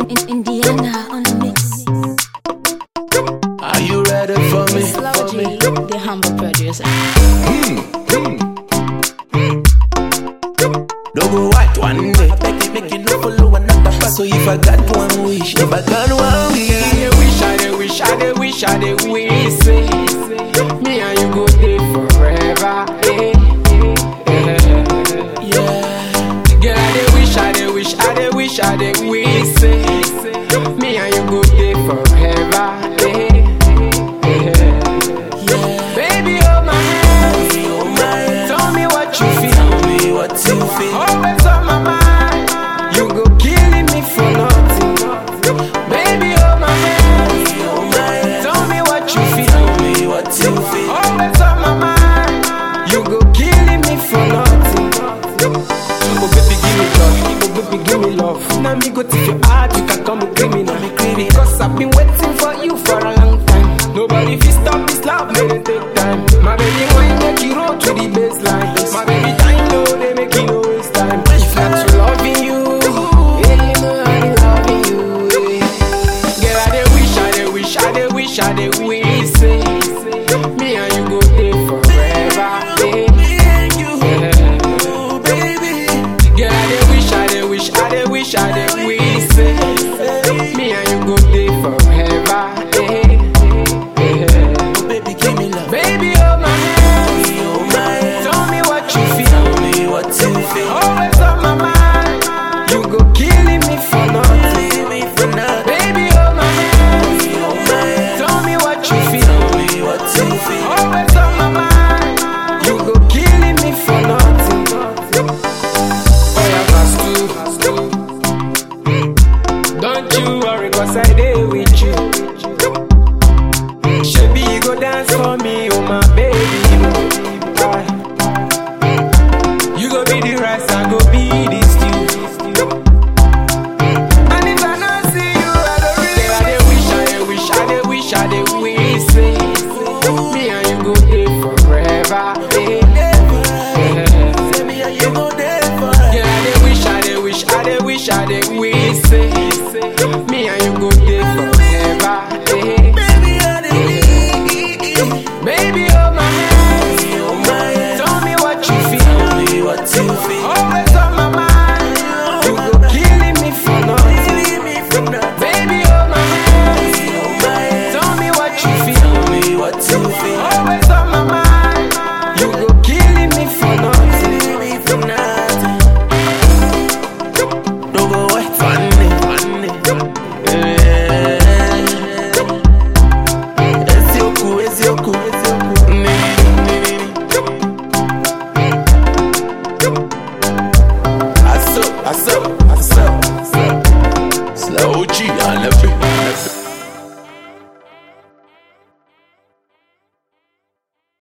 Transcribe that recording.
In Indiana on the mix. Are you ready for me? Slow For G, me? the humble producer. Don't go white one day. Make it, make it no follow another path. So if I got one wish, if I got one wish, I dey wish, I dey wish, I dey wish, I dey wish. Say, me and you go there forever. Eh, eh, eh. yeah. Girl, I dey wish, I dey wish, I dey wish, I dey wish. Say, me and you go there forever. Eh, eh, eh. Baby, hold my hand. Oh my, Tell me what you feel. tell me what you feel. Always on my mind. You go killing me for nothing. Baby, hold my hand. Oh my, Tell me what you feel. tell me what you feel. Always on my mind. You go killing me for nothing. Oh baby, give me love. Oh baby, give me love. Now me go to your heart, you can call me criminal. Cause I've been waiting for you for a long time. Nobody fi stop this love, may they take time. My baby, why make you roll to the baseline? My baby, time low, they make you no waste time. If not to loving you, yeah, you know I be loving you. yeah. Girl, I dey wish, I dey wish, I dey wish, I dey wish. Say, me and you go there forever. Yeah. Me and you, Yeah. oh baby. Girl, I dey wish, I dey wish, I dey wish, I dey wish. Say, me and you go there forever. Yeah. Yeah. Oh baby, give me love. Baby, hold my hand. Oh my, Tell me what you feel. tell me what you feel. Always on my mind. You go killing me for nothing. Leave me for nothing. Baby, hold my hand. Oh my, Tell me what you feel. tell me what you feel. Always on my mind. You go killing me for nothing. Oh, yeah, pass two. Don't you worry, cause I dey with you. Shebi, you go dance for me, oh my baby. Aye. You go be the rice, I go be the stew. And if I not see you, I don't really I dey wish, I dey wish, I dey wish, I dey wish. Say, me and you go there forever. eh. Yeah. Say me and you go there Yeah, forever. I dey wish, I dey wish, I dey wish, I dey wish. Say, me and you go there forever. eh. Baby, I need Baby, hold my hand. Oh my, Tell me what you feel. tell me what you feel. Always on my mind. You go killing me for nothing. Leave me for nothing. Baby, hold my hand. Oh my, Tell me what you feel. tell me what you feel. Always on my mind. You go killing me for nothing. Leave me for nothing. Don't go away, funny, funny. Eh. Ezioku, ezioku, ezioku. Ni, ni, ni, ni. Aso, aso, aso. Slow G on the beat.